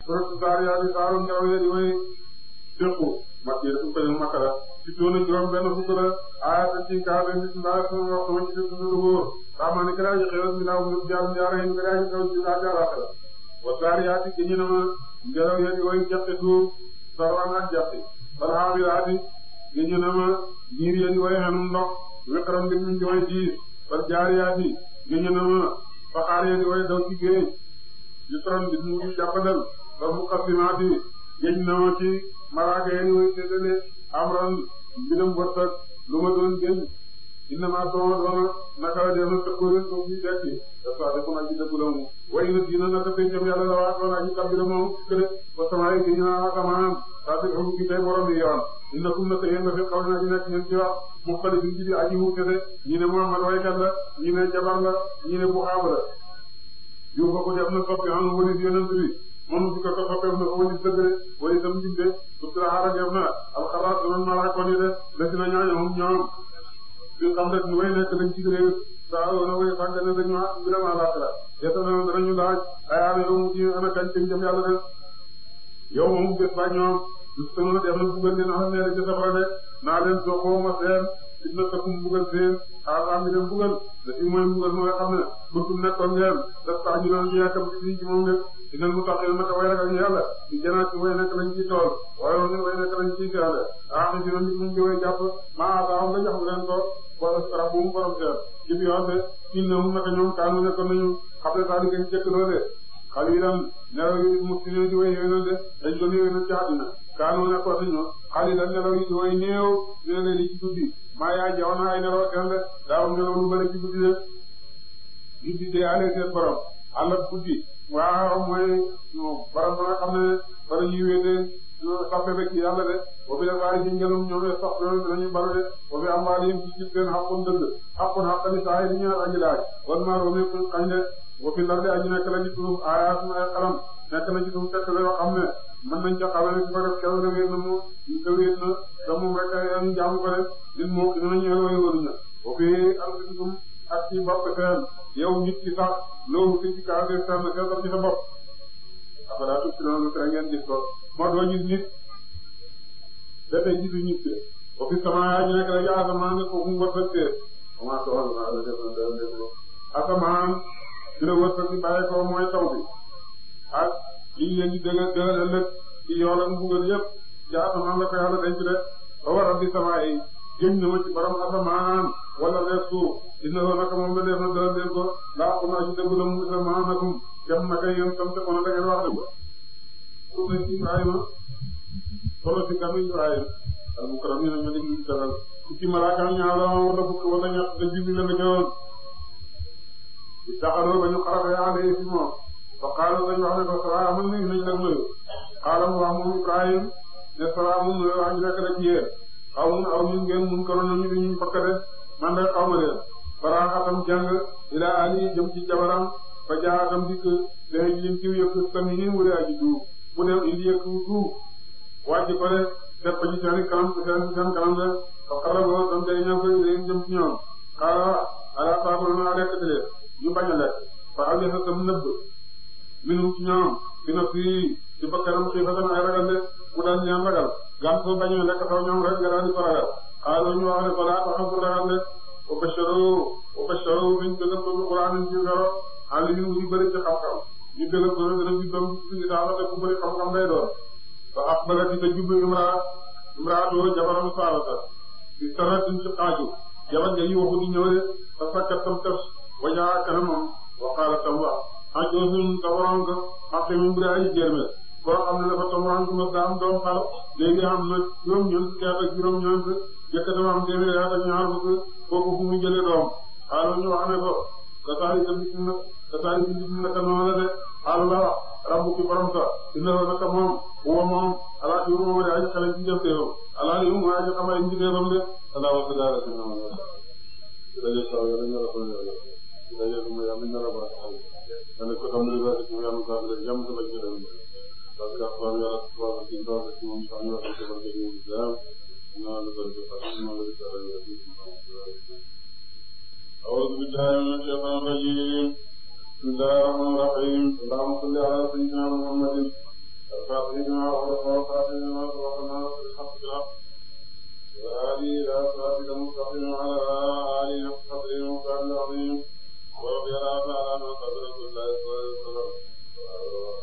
suratu Zaariyaat saaru ndaw yi di way dëkku makki su ko ñu makka la ci toona juróom benn fukk la aaya ci kaaba bismillah sama wax sama ci def lu góor rahmaani kala ji xewal mi naaw mu jaar jaara yi kala ji xewal ci laa jaara la wa Zaariyaat gi na ma ngelaw yi di way jaxte suuf sarwaan ak jaxte wal haamiraat gi na ma niir yi di way xenu ndox wekaram bi ñu way diis wal jaariyaat gi na ma faxaar yi di way daw ci géej yusran bi mu jàppandal ba mu xasimaati géej na ma ci maraaka yi way séddale amran mbiram wërsëg lu ma doon génn inna ma sama doona naka la dee na tëkkóorin soo fi dekki dafa defu na ci dëggu la mu way na dina naka pencam yàlla la waa doona aji kabira moom këre ba samaay gi na asamaan saa si xamu gi tey borom yi yoon inna kum naka yéen nga fi xaw na ci nekk ngeen ci wax mu xali bi ci aji wuute de ñi ne Muhammad waykat la ñi ne jabar la ñi ne bu xaab la yu fa ko def na soppi an walis yonent bi moom si ko ko soppeef na ko walis dëgg de walis am jinde sutura xaara def na alxaraat doon mala ko ni de lesi na ñaaño hum ñoom fi xam rek ñu way nekk lañ ci réew saa woona way sàggane dañu mbiram àllaaxira yetta na danañu laaj ayaana yow mu ci ana kañ kañ jëm yàlla def yow moom bés ba ñoom justana def na buggal leen xam ne ci safara de naa leen soxoo ma seen fitna takum buggal seen xaaxaam mi leen buggal da fi mooy buggal ma nga xam ne kuntum nekkoon ngeen daf tax ñu doon ci yàkkam ci ci moom de dinal mu tax naka way ragal ñu yàlla di janaat ci way nekk lañ ci tool waaye woon way nekk lañ ci gaale ah ci doon ñu ngi way jàpp maa daa nga jox leen ko wala sarab bu mu borom seet ci bi yoon de ci ne mu naka ñoom kaanu nekkoon nañu xam ne saa di gën jëkk loole xalilan nelaw yi mu si di way yéwénal de dañ doon yéwénal ci àddina kaanu nekkoon nañu xalilan nelaw yi di way néew dina leen ci guddi maa yaa jaw na ay nelaw seen de daaw nelaw lu bëri ci guddi de guddi de ale seen borom àllat guddi waaw mooy borom ba nga xam ne bala ñuy wéete sappe ba ci yàlla de boobu la waaye ci ngelum ñoom sax danañu balu de boobu am waa lim ci ci seen xaqun dëgg xaqun xaqani saa yi di ñaar aji laaj wan maa roome kuñ xañ de boobu lar de aji nekk la ci suuf aayaat ay xalam nekk na ci suuf tekk la yoo xam ne mën nañ ca xamane ci ko def kew na wéet na mu da wéet na da moom rek ñu jaamu ko def nit moo ki dinañu way waruña boobu alfitum ak ci bopp seen yow nit ki sax loolu ci kaw de seen seetal ci sa bopp afala tubsiruun tere ngeen gis ko moo doo gis nit da tey gisu nit ki ba fi sama yaa ñu nekk rek asamaan nga ko mu wërsëg see comment que wàllu maa la def na dara def ko asamaan ci la wërsëg bi bàyyi ko mooy taw bi ak liñ leen di dëgg dëgg ëllëg ci yool ak mbugal yëpp ci asamaan la ko yàlla denc de ba war a di sama yi jëm na ma ci borom asamaan wala leeg suuf dina ko naka moom la def na dara leen ko laa ko naa ci dëgg la mu asamaan nakum jam naka yéen tam te kono da ngeen wax dëgg solo si Ibrahima solo si kanu Ibrahima al mukarramin ñu leen ñu dalal ku ci malaaka ñaar la wala fukk wala ñett da jibi la nga ñëwoon di taxaloo ba ñu xarafee alee fi moom fa qaala dañu wax ne ko salaamun nañ nañ la nuyu qaala mu wax moom Ibrahim ne salaamun nuyu wax ñu nekk la ci yéen xaw mun aw ñun ngeen mun koroon nañu di ñu fakka de man de xaw ma leen faraaxatam jàng ila ali jëm ci jabaram fa jaatam dikk léegi lim ci yëkk sami yi wala aji duub mu dem indi yëkk duub wàcc ko de def ko ci seen kanam seen seen kanam de fa xaraboo tam day ñëw ko léegi jëm ci ñoom xaala ala saakul na lekk de ñu bañ a lekk fa am sa tam nëbb minum ci ñoom dina fii ci bakkanam xiifatan ay ragal de mu daal ñaan ragal gan soo bañ a lekk saw ñoom rek nga daal di ko ragal xaala ñu wax ne ko laa ko xam ko ragal de wa basharu wa basharu biñ dëggal ko Alxuraan ci garo xaalis yi ñu bëri ci xam-xam ñu dëggal ko dana ci doom ci daal te ku bëri xam-xam day doon fa aqbalati te jublu imraa imraatu jabaram Saarata ci saratin ci xaaju jabar nga yi waxu di ñëw de fa sakkat tam tas wajaa kanamam wa qaala tam wax xajoosun tawaran ko xaqi min bu ay jéerme koo xam ne dafa tawaran ko ma daam doom xal léegi am na juróom ñeent fukki at ak juróom ñeent jëkkatam am téeméer at ak ñaar fukk kooku fu mu jëlee doom xaaral ñu wax ne ko kasaari ka bis na kasaari ka bis naka noonu la de xaaral la wax rabbu ki borom sa inna naka moom huwa moom ala fi moom de aji xale ci jëf teewam ala li mu aji xamal ci teewam de ala wa sallallahu alayhi wa sallam daje saw yàlla ñu la ko yàlla daje ko yàlla ñu la baax dana ko tam li ci yàlla ko def jàmm ko ci dem parce que xabar yàlla subhanahu wa ta'ala ci moom sax ñu wax ko barke ci islam na la ko def na la ko أعوذ بالله من الشيطان الرجيم بسم الله الرحمن الرحيم اللهم صل على سيدنا محمد سيدنا ورسول سيدنا سبحانه بالحق بالحق وهذه إلى صراطك المستقيم وعلى آله حق قدره ومقداره العظيم ورضي الله تعالى عن قدر رسول الله صلى الله عليه وسلم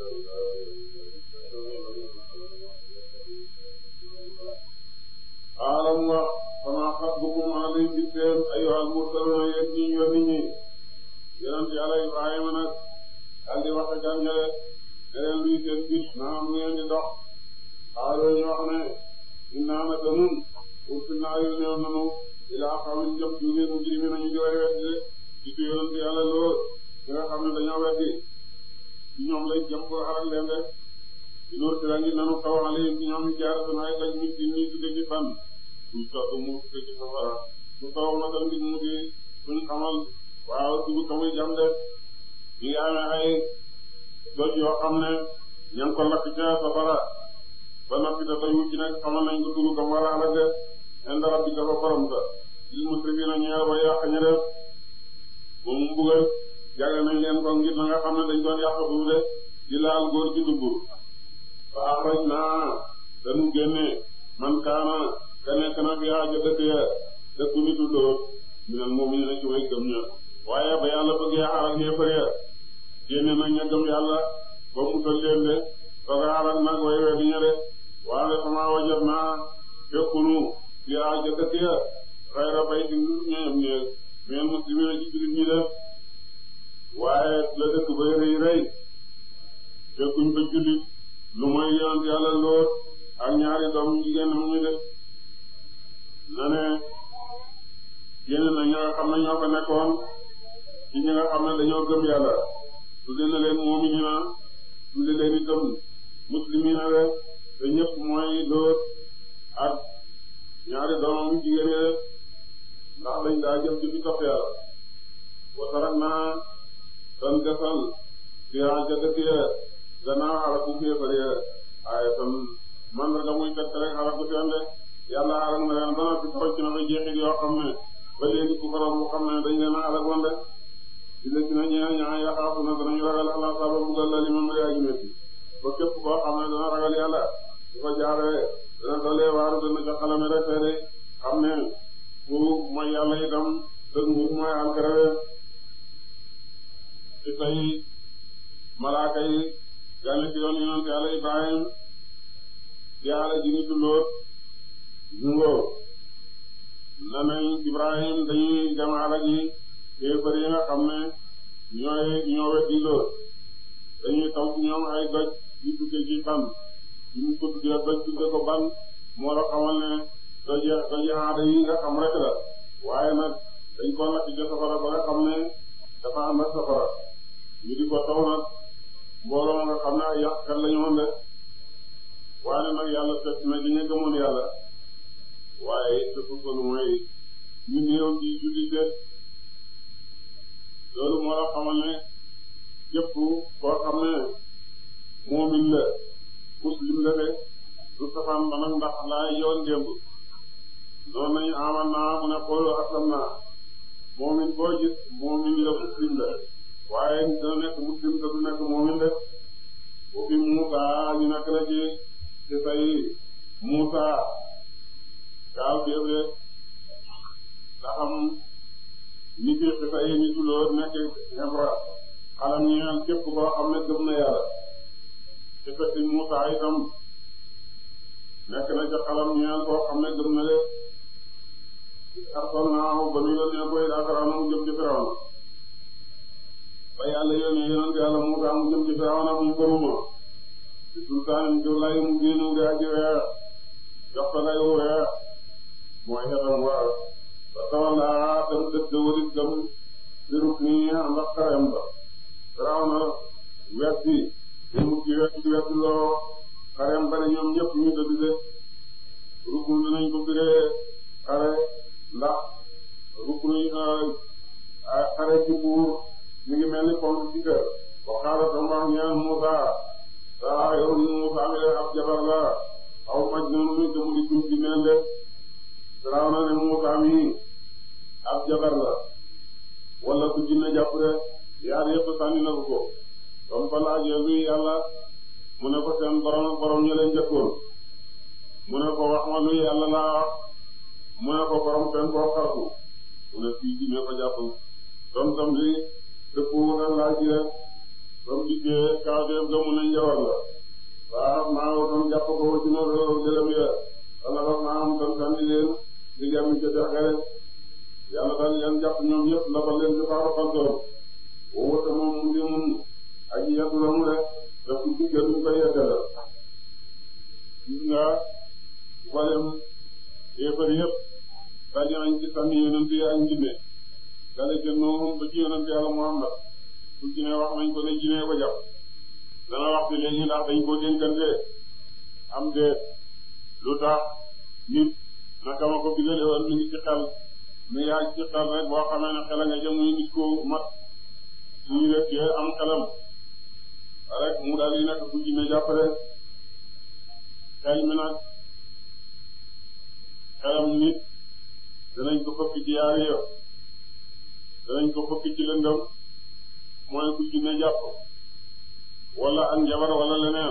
alam wa sama xatbukum alayhi bi seen ayyuhal mursaluna yéen ñi yónni ñi yonent Yàlla Ibrahima nag daal di wax ak gàncax gi ne luy seen bis naa am ngeen di dox xaaral ñu wax ne innaa naka nun ursilnaa yónnee nanu ilaa qawmin jëm ju ngeen mujrimiin nañu di way weddi ci ci yonent Yàlla lool ñi nga xam ne dañoo weddi ci ñoom lay jëm ko xaral leen de di loolu si la ngi nanu taw alayhim ci ñoom ñu jaar seen ay daj nit ñi tudde ci fan suñ soog mu tudde ci safara su taw ma tam nit mu di suñ xamal waaw dugub tamuy jam de ñu ngi amee ay doj yoo xam ne ña ngi ko lakk ca safara ba noppi da doy wu ci nekk xamal nañ ko dugub kam war a alal de inda rabbika fa borom sa lil musrifina ñeel ba yàq ña def moom mu mbugal jagle nañ leen ko ngir na nga xam ne dañ doon yàq bu de di laal góor ci dugub fa axraj naa dañu génne man kaana ka nekk na fi aajo dëkk ya dëkku nitu dóor minal mu'minina ci way gëm ña waaye ba yàlla bëggee xaral ñeefar ya génne na ña gëm yàlla ba musal leen de sooga xaral nag way we di ña de waaye sama wajat naa fekkunu fi aajo dëkk ya xayra bayti ñoom ñeeg minal muslimina ci jullit ñi de waaye la dëkk bay rëy rëy fekkuñ ba jullit lu mooy yonent yàlla lool ak ñaari doom jigéen mu ñu def na ne génn na ñi nga xam ne ñoo fa nekkoon ci ñi nga xam ne dañoo gëm yàlla tudde na leen mu'minina tudde leen itam muslimina de te ñëpp mooy lool ak ñaari doomam jigéen yi ndax dañ daa jëm ci fi topp yàlla wa tarakna tan desal fi jadati gannaaw xalaku féefare waaye tam man la muy teg rek xalaku seen de yàlla xalak na leen ba noppi tocc na fa jeexit yoo xam ne ba léegi ku faram bu xam ne dañ leen a xalakoon de di la si na ñeen ñaa yaxaafu na danañu ragal ala saba bugal la li ma mbiri aji métti ba képp koo xam ne dana ragal yàlla su ko jaaree dana dolee waaru dana ca xalame rek de xam ne ku mooy yàlla itam dëgg nguur mooy alkarawe ci tey malaaka yi gane ci yoon yonent yàlla Ibrahim di yàlla ji nitu Lóot jungoo na nañ Ibrahim dañuy dem ala ji kéefar yi nga xam ne ñooy ñoo weddi Lóot dañuy taw ci ñoom ay doj yu tudde ci ban yu ñu ko tuddee doj tudde ko ban moo la xamal ne doje doje aada yi nga xam rek la waaye nag dañ ko lakk ci safara ba nga xam ne dafa am ak safara ñu di ko taw nag mbooloo nga xam ne ay yàqkat la ñu woon de waaye nag yàlla fekk na ci ña gëmoon yàlla waaye te fu ko lu mooy ñu néew ci jullite loolu moo la xamal ne képp koo xam ne moomin la muslim la de du safaan ba nag ndax laay yoon démb noonu nañu amal naa mu ne xoolu aslam naa moomin boo gis moomin la muslim la waaye dina nekk muslim te du nekk moomin de bu fi Muusa ñu nekk la ci ci say Muusa gaaw déeb de nga xam ni fi ci say ni tulóor nekk Ibra xalam ñeel képp koo xam ne gëm na yàlla ci fekk Muusa itam nekk na ca xalam ñeel koo xam ne gëm na de artoon naa ba nu yónnee koy daa Firawna mu jëm ci Firawna ba yàlla yónnee yonent yàlla Muusaa mu jëm ci Firawna mu gëmuma ci sultaan ci lay mu génnu di aji weex jox ko lay weex mooy xetam war ba tawalla dem dëgg walit gëm di ruk nii ànd ak xarem ba Firawna wetti di mu ci wetti wetti loo xarem ba ne ñoom ñëpp ñu dëgg de rukul dinañ ko biree xare ndax rukul xare ci buur mi ngi mel ni ponk ci kër waxaala tam wax ñaan Muusa saa yorum Muusa mi de ab jabar la aw majnun mi te mu di tuub di mel de Firaaw na ne Muusa mi ab jabar la wala ku jinne jàpp de yaar yëpp sànni na ko ko comme ko laajee luy yàlla mu ne ko seen borom borom ña leen jëkkoon mu ne ko wax ma lu yàlla laa wax mu ne ko borom seen koo xarfu mu ne fii ji ne ko jàpp tom tom li dëpp wutal laa ji rek tom dikkee kaateef ga mu ne njawar la waaw maa ngi doon jàpp ko ci noonu gëlëm ya wala ba maa am doon sànni leen di jàmm ca dexe rek yàlla daal leen jàpp ñoom ñëpp la ba leen ci faaru xaltoor woowu te moom mu ngi mun aji yàggu la mu rek daf ko diggee duñ koy yeggale gis nga mboolem yéefar yëpp daje nañ ci sànni yonent yi ak njinne dale ca Nuuh ba ci yonent yàlla Muhammad su jinne wax nañ ko ne jinne ko jàpp dana wax ci léegi ndax dañ koo dénkante am de lu tax nit naka ma ko bigale woon mi ngi ci xel mi yaa ci xel rek boo xamee ne xel a nga jëm muy nit ko mat suñu rekkee am xelam rek mu daal di nekk ku jinne jàppale xel mi nag xelam nit danañ ko fëkk ci yaari yo danañ ko fëkk ci lëndëm mooy ku jinne jàpp wala ak njabar wala leneen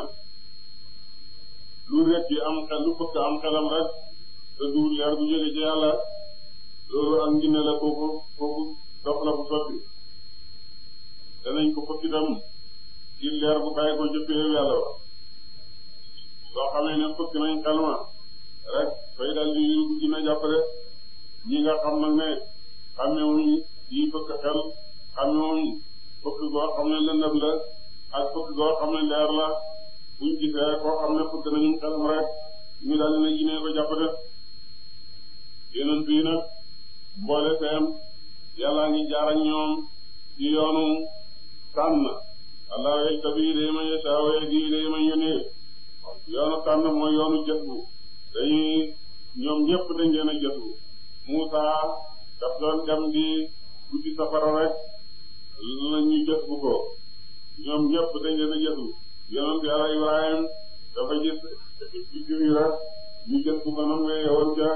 lu rekk yi am xel lu fëkk am xelam rek te du leer bu jóge ci yàlla loolu ak njinne la kooku kooku dox la bu sotti danañ ko fëkk itam ci leer bu bàyyi ko jëppee yàlla ba soo xamee ne fëkk nañ xel ma rek fay dal di yu dina jàppale ñi nga xam nag ne xamewuñ yi fëkk xel xamewuñ fëkk goo xam ne lëndëm la ak fëkk goo xam ne leer la buñ gisee koo xam ne fëkk nañu xelam rek ñu daal dina jinee ko jàppale yeneen bii nag mboole seen yàllaa ngi jaar ak ñoom ci yoonu tànn allah way tabi day ma yasa way di day ma yónnee yoonu tànn mooy yoonu jëf bu dañuy ñoom ñëpp dañ leen a jëtu Muusa daf doon dem di guddi safara rek la ñu jëf bu ko ñoom ñëpp dañ leen a jëtu yonent Yàlla Ibrahim dafa gis ci juri rek ñu jëf bu ko nam nga yewoon ca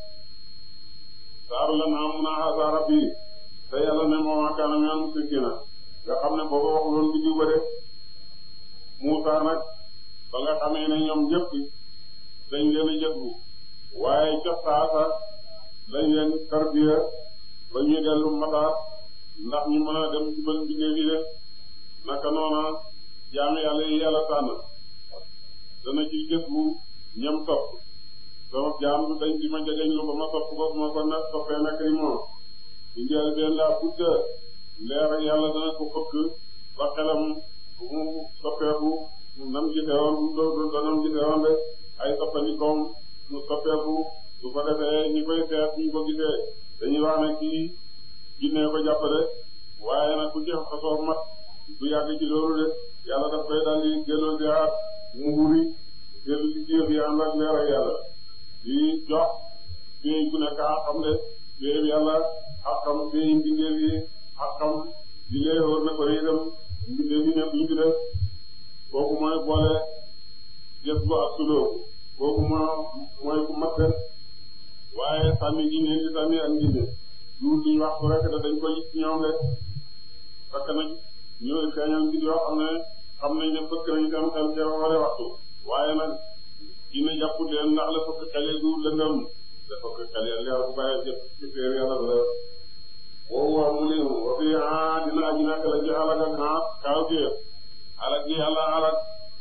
saaru la naa mun a xaasa rabbi te yàlla ne moo kaana minal mushrikiina nga xam ne booba waxuloon bi diw ba de Muusa nag ba nga xamee ne ñoom ñëpp dañ leen a jëtu waaye ca saasa lañ leen tarbiya ba ñuy dellu mataat ndax ñu mën a dem ci bën bindee yi de naka noona jaam yàlla yi yàlla tànn dana ci jëtu ñam topp sama jaam du dañ di ma jegeñ lu ba ma topp ko ma ko ne toppee nekk yi moom di njël benn laa budda leer ak yàlla dana ko fëkk ba xelam mu soppeeku nam gisewoon do do nam gisewoon de ay soppandikoom mu soppeeku su ko defee ñi koy seet ñu ko gisee dañuy wax ne kii jinnee ko jàppale waaye nag ku ci xasoo mat du yàgg ci loolu de yàlla daf koy daldi delloo di aat mu wuri dellu ci jëf yi ànd ak leer ak yàlla di jox fii ku nekk a xam de fii yàlla ak xam fii mbindeef yi ak xam di lee wóor na ko itam mbindeef yi nekk ñu ci def kooku mooy boole jëf bu ak suloo kooku moo mooy ku mat de waaye sànni gi ngeen di sànni ak njinde lu duñ wax ko rek da dañ koy ci ñoom de fekk nag ñooy feeñal mbir yoo xam ne xam nañ ne fëkk nañ seen xel ca wala waxtu waaye nag dina jàpp leen ndax la fëkk xale du lëndëm la fëkk xale leer bu bàyyi jëf ci féer yàlla la woowu waa mu ne wa fi ah dina aji nekk la ci alak ak ah kaaw gi alak gi yàlla alak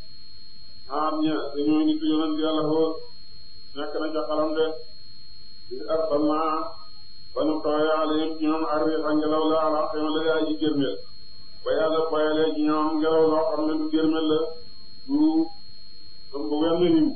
ah ña dañoo nit yonent yàlla xool nekk na ca xalam de di arsalna ba nu tooye alayhim ci ñoom arriixa ngelaw la ala xema la yaa ji gërmel ba yàlla boyalee ci ñoom ngelaw loo xam ne du gërmel la du ëmb wenn niw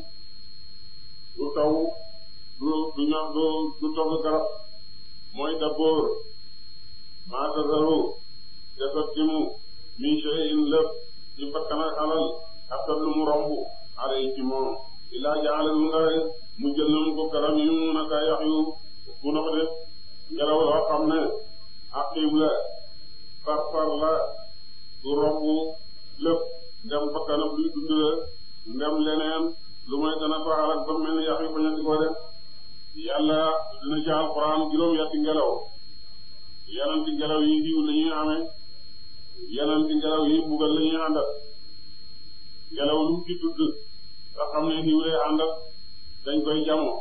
du taw du du ñox du du togg garab mooy dabboor maa tasaru defat ci mu min shay'in lépp ci bakkan ak alal xatat lu mu romb alay ci moom ilaa jaale lu nga mu jël na mu ko garam yi mu mun a kaa yax yu bu na ko def ngelaw loo xam ne aqib la far far la du romb lépp ndem bakkanam luy dund la ndem leneen lu may dana ko alak ba mel ni yax yu bañati ko def yàlla dina ci alxuraan juróom yetti ngelaw yenanti ngelaw yi diw la ñuy amee yenanti ngelaw yi mbugal la ñuy àndal ngelaw lu ci tudd nga xam ne diw lay àndal dañ koy jamoo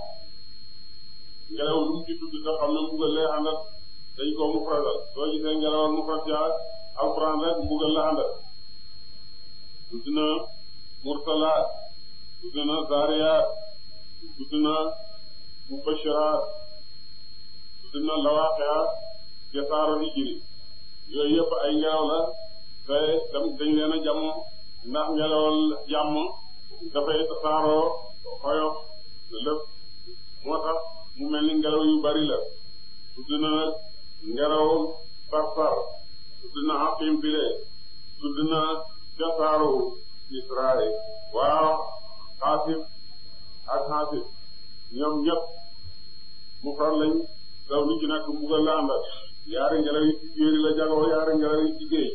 ngelaw lu ci tudd nga xam ne mbugal lay àndal dañ koo mufradal soo gisee ngelawal mufrad ca alquran rek mbugal la àndal tudd na mursalaat tudd na zaariyaat tudd na mubashiraat tudd na lawaaqiyaat ca saaro hijri yooyu yëpp ay ngelaw la te dañ leen a jàmm ndax ngelawal jàmm dafay tasaaroo xoyof lépp moo tax mu mel ni ngelaw yu bari la tudd na ngelaw sarsar tudd na aqim bile tudd na jasaaru Israël waaw xaasif ak xaasif ñoom ñëpp mu far lañ daw lu ci nekk mbugal la àndal yaari ngelaw yi ci jéeri la jagoo yaari ngelaw yi ci géej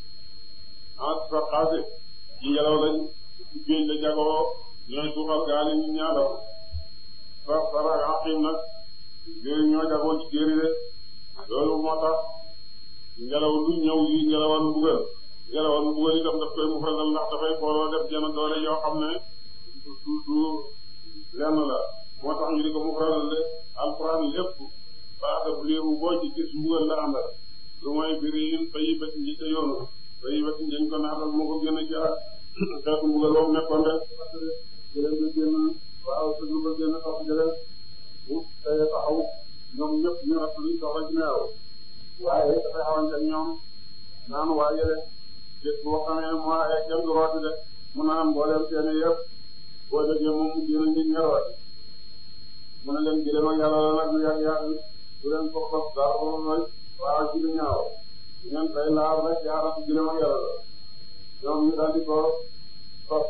ah sa xaasif ci ngelaw lañ ci géej la jagoo ñooy suufal gaal yi ñu ñaadal sar sar ak aqim nag jéeri ñoo jagoo ci jéeri de loolu moo tax ngelaw lu ñëw yi ngelawal mbugal ngelawal mbugal itam daf koy mufradal ndax dafay booloo def jenn doole yoo xam ne du du lenn la moo tax ñu di ko mufradal de alquran lépp baax bu léebu boo ci gis mbugal la àndal lu mooy biri yin bayi bati ñi ca yoonu bayi bati dañ ko naatal moo ko génn ci xeetu mbugal boobu nekkoon de jëleen ba génn waaw sëglu ba génn topp jëleen bu tey taxaw ñoom ñëpp ñu rat luñ soxla ci meew waaye dafay xawante ñoom naan waa yële gis boo xamee ne moo ay kenn du rooti de mu naan mbooleem seeni yëpp boo déggee moom mu génn ngi ñerooti mu ne leen jëlee ma yàlla la nag lu yàgg yàgg du leen ko xos dara ba mooy waaw ci lu ñaaw ngeen tey laal rek yaara ci jëlee ma yàlla la ñoom ñu daal di ko sos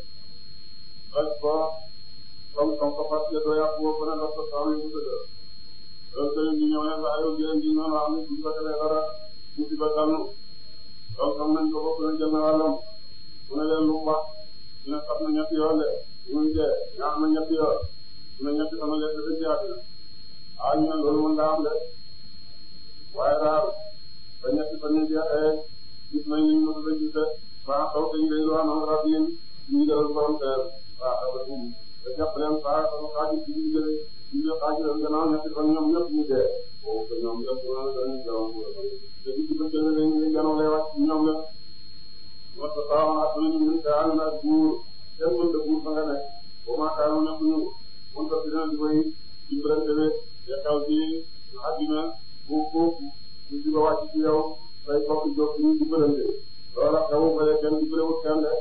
sos ko comme comme ko fas yéene doo yàq boo ko ne la ko saa yu bëgg loolu tamit ñu ñëw ne saa yoo jëlee ñu ñëw xam ne suñ ko defee dara ñu ci ba tànn loolu xam nañ ko bokk nañ jël na wàllam mu ne leen lu mu wax ñu ne sax na ñetti yoon de ñu ngi dee ñaax na ñetti yoon ñu ne ñetti sama lekk dëgg yàlla ah ñu ne loolu mën naa am de waaye daal ba ñetti fan ñu jeexee gis nañ ni ñu mën a gis de baax xaw dañ koy doon am rab yi ñu jëlal borom teer waaw xaw ba tuum te jàpp leen saa sama xaaju ci ñu jëlee ñu jël xaaju leen gannaaw ñetti fan ñoom ñëpp ñu dee boobu que ñoom ñëpp dañuy jaww te bu ci bëccëg dañ lay gannaaw lay wax ñoom la moo tax saa woon ak nañu ñu te ànd ak buur kenn mën de buur fa nga nekk boo maakaaroon nekk ñu mën ko fi di koy dimbalante ne te xew ci àddina bu foofu ñu di ko wàcc ci yow say bokk jóg ñu dimbalante loola xewu ba kenn dimbalewut kenn de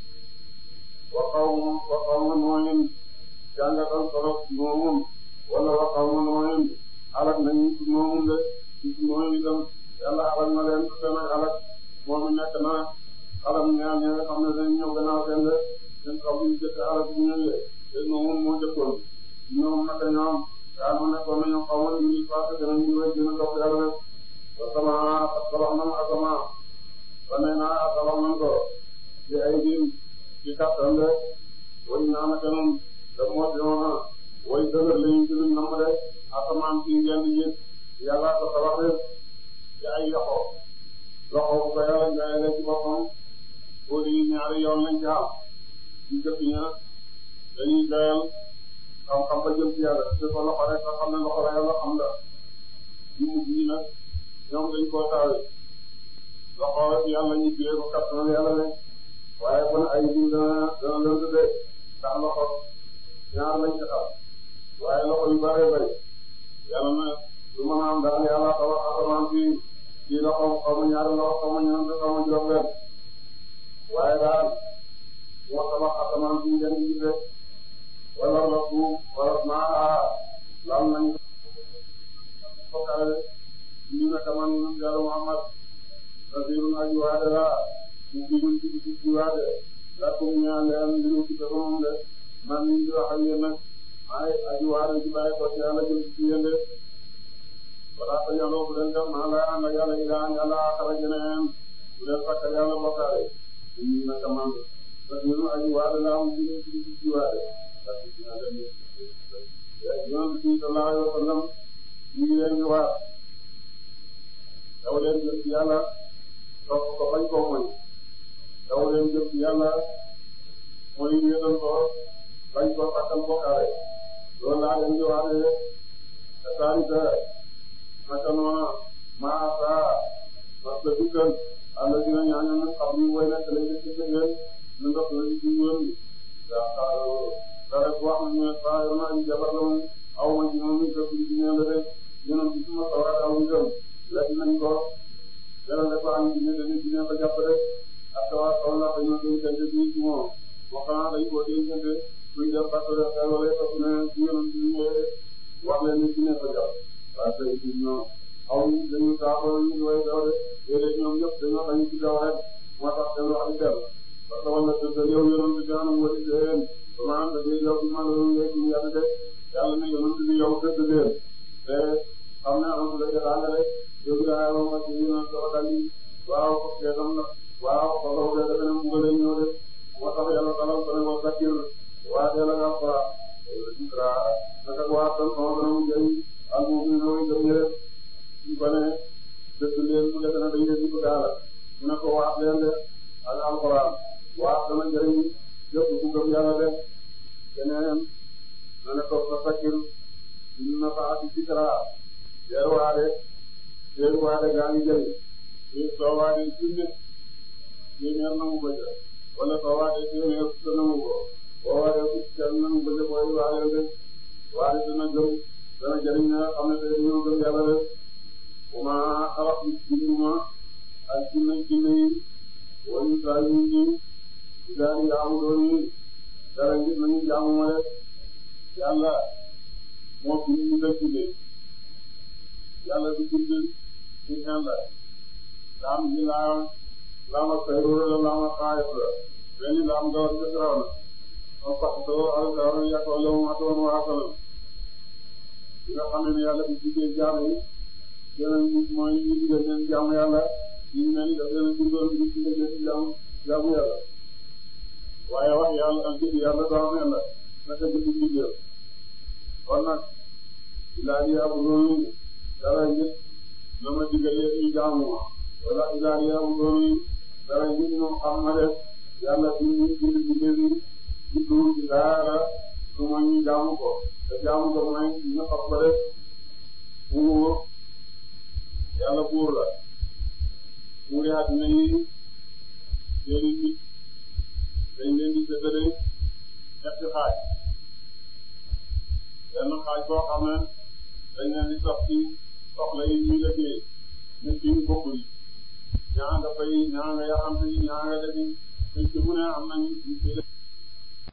waxaw ma waxaw ma nooyin jàngatal solo moomun wala waxaw ma nooyin alak nañu ci moomun de ci mooyin itam yàlla alak na leen te nag alak moom nekk na alam ñaar ñi nga xam ne dañ ñëw gannaaw seen de seen xaw ñu jëkk alak bu ñëwee te moomun moo jëkkoon ñoom naka ñoom daal ma nekkoon nañu xaw ma ñu passé danañ ñu way gën a dox yàlla rek wa sama tabax nan asama wa nee naa tabax nan ko ci ay diin ci kattan de way naa naka noonu da moo di woon way dëgër lañu ci luñ nam de asamaan si ngeen di gis yàlla ko tabax rek ci ay loxo loxo bu ko yàlla jaayale ci boppam boo di ñaari yoon lañ ci am ñu jëkk ña dañuy doyal xam-xam ba jëm ci yàlla te ko loxo rek nga xam ne loxo la yàlla xam la ñu mujj ñi nag ñoom dañ koo taawee loxo yàlla ñu jiyee ko kattanal yàlla ne waaye kon ay jiw dana dana lënd de ndax loxo ñaar lañ ci xam waaye loxo yu bëree bëri yàlla na lu mën a am daal yàlla tabax asamaan si ci loxo xaw ma ñaari loxo xaw ma ñeent xaw ma juróom-benn waaye daal moo tabax asamaan si ngeen gis de wala la suuf wala maa laal nañ ko kawe ñu ne kaman yàlla Muhammad rasulun aji waade la ñu bidul ci ci ci waade la ko ñaan leen li ñu ci ko moom de man ñu di wax ak yéen nag ay aji waade ci bàyyi ko ci yàlla jëm ci yéen de wala ko yàlla bu leen dem maa la ànd ak yàlla ilaan yàlla xara jeneen bu leen fakkal yàlla bokkaale ñu ne kaman rasulun aji waade la ñu bidul ci ci ci waade yonent bi sallallahu alayhi wa sallam ñu ngi leen di waar daw leen jëm ci yàlla topp ko bañ koo moy daw leen jëm ci yàlla mooy wéetal ko bañ ko fàttal bokkaale loolu laa leen di wax ne c'est-à-dire naka noonu maa saa parce que dikkal àll dina ñaañu ne xam ni way nekk lañ ci ci ngeen ñu ndox lañ ci yoon bi daa xaaroo dara wax nañu ne saa yor naa ñu jabar la moom aw ma ci moom ñu def ci ñeen la rek ñeneen ci suma sawar aw itam lekk nañ ko dara dafa am ci ne dañuy ci ne ko jàpp rek ak sawar aw la ko ñoo doon kente bi ci moom moo xanaa dañ ko doon kente suñ def parce que xel wala topp ne ci yoon ci ñëwee wax leen ni ci ne ko jàpp parce que ci ñoo aw dañu saafara ñu way daw de léeg-léeg ñoom ñëpp dañoo bañ ci daw rek moo tax seen wax di dellu parce que wala dëgg yow yonent bi daanaka wala déedéet maanaam da ngay yow ci man la ngay ci yàlla de yàlla ne yonent bi yow dëgg leen te xam ne am na la jëlaat rek yow yaa ngi wax ci yéen a dal yi waaw kee tam na waaw xooloo de defe naa mu ngi lay ñëw de moo tax yàlla dalal ko ne wa zakir waa teel a nga fa dikra naka waa tan sama dana mu jëriñ ak mu ngi ñëw jëm rek ñu ko ne dëgg leen mu defe na dañ leen di ko daala mu ne ko waat leen de ak alxuraan waat dana jëriñ yëpp ku gëm yàlla de keneen na ne ko fa sakir na fa ati dikra yeer waade yeer waade gaa ngi jëriñ yi soo waade junne téeméer na mu bëgg wala soo waade téeméer fukk na mu ko boo waade fukk kenn na mu bëgg booy waade de waade dana gëm dana jëriñ na xam ne tey ñoo gëm yàlla de wama xalaq binduma ak jinne jinne yi wala saa yu ñu daal di jaamu doon yi dara ngir nañu jaamu ma de yàlla moo fi ñu nga jinne yàlla du bind ci ñaan la laam ji laam laama sayru la laama xaayif la benn laam gawar ca siraw na ma fax doo al gawar yàqoo la mu atoon waa sallam bi nga xam ne yàlla bi bindee jaam yi yeneen ñi mooy ñu digal leen jaamu yàlla ñu mel ni daf leen bindoon ñu digal leen jaamu jaamu yàlla waaye wax yàlla ak jëf yàlla doo am yàlla naka jëf bindee kon nag ilaa di abu doonu dara ngir la ma digal leen ñu jaamu ma wala ilaa di abu doonu dara ngir moom xam na def yàlla bi ñu bind bindee bi bindu ci dara su ma ñu jaamu ko te jaamu ko mooy ñu xam ko def buur yàlla buur la buuri àddina yi seeni nit dañ leen di séddale ñetti xaaj benn xaaj boo xam ne dañ leen di sox ci soxla yi ñuy liggéey nit yi bokkul yi ñaa nga fay ñaa nga yaxam ñaa nga defi ci mu ne am nañ